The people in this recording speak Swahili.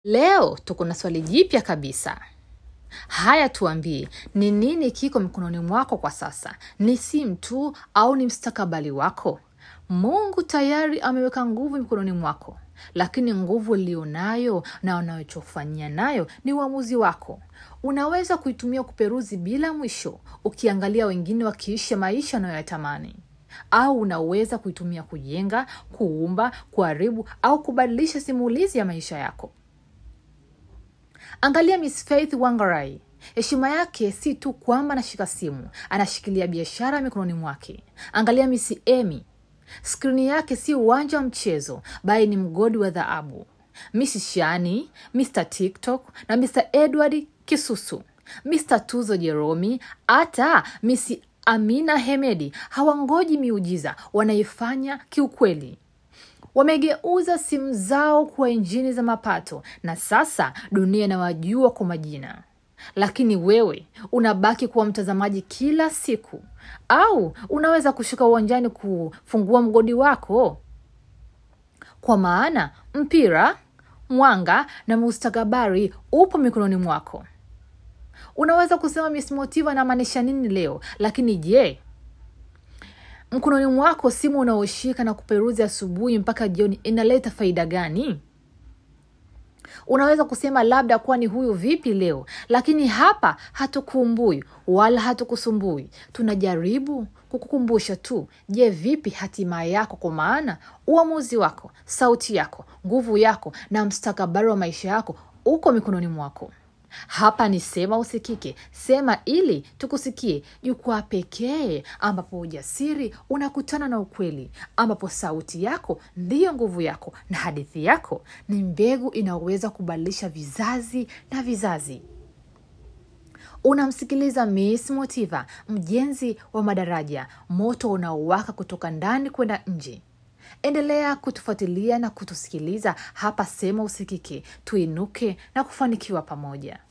Leo tuko na swali jipya kabisa. Haya, tuambie, ni nini kiko mikononi mwako kwa sasa? Ni simu tu au ni mstakabali wako? Mungu tayari ameweka nguvu mikononi mwako, lakini nguvu ulionayo na unachofanyia nayo ni uamuzi wako. Unaweza kuitumia kuperuzi bila mwisho, ukiangalia wengine wakiisha maisha unayoyatamani au unaweza kuitumia kujenga, kuumba, kuharibu au kubadilisha simulizi ya maisha yako. Angalia Miss Faith Wangarai. Heshima yake si tu kwamba anashika simu, anashikilia biashara mikononi mwake. Angalia Miss Amy. Skrini yake si uwanja wa mchezo, bali ni mgodi wa dhahabu. Miss Shani, Mr TikTok na Mr Edward Kisusu, Mr Tuzo Jeromi, hata Miss Amina Hemedi hawangoji miujiza, wanaifanya kiukweli. Wamegeuza simu zao kuwa injini za mapato na sasa dunia inawajua kwa majina. Lakini wewe unabaki kuwa mtazamaji kila siku, au unaweza kushuka uwanjani kufungua mgodi wako, kwa maana mpira, mwanga na mustakabali upo mikononi mwako. Unaweza kusema Miss Motiva anamaanisha nini leo, lakini je, mkononi mwako simu unaoshika na kuperuzi asubuhi mpaka jioni inaleta faida gani? Unaweza kusema labda kwani huyu vipi leo, lakini hapa hatukuumbui wala hatukusumbui. Tunajaribu kukukumbusha tu, je, vipi hatima yako? Kwa maana uamuzi wako, sauti yako, nguvu yako na mstakabali wa maisha yako uko mikononi mwako. Hapa ni Sema Usikike, sema ili tukusikie, jukwaa pekee ambapo ujasiri unakutana na ukweli, ambapo sauti yako ndiyo nguvu yako na hadithi yako ni mbegu inayoweza kubadilisha vizazi na vizazi. Unamsikiliza Miss Motiva, mjenzi wa madaraja, moto unaowaka kutoka ndani kwenda nje. Endelea kutufuatilia na kutusikiliza hapa Sema Usikike, tuinuke na kufanikiwa pamoja.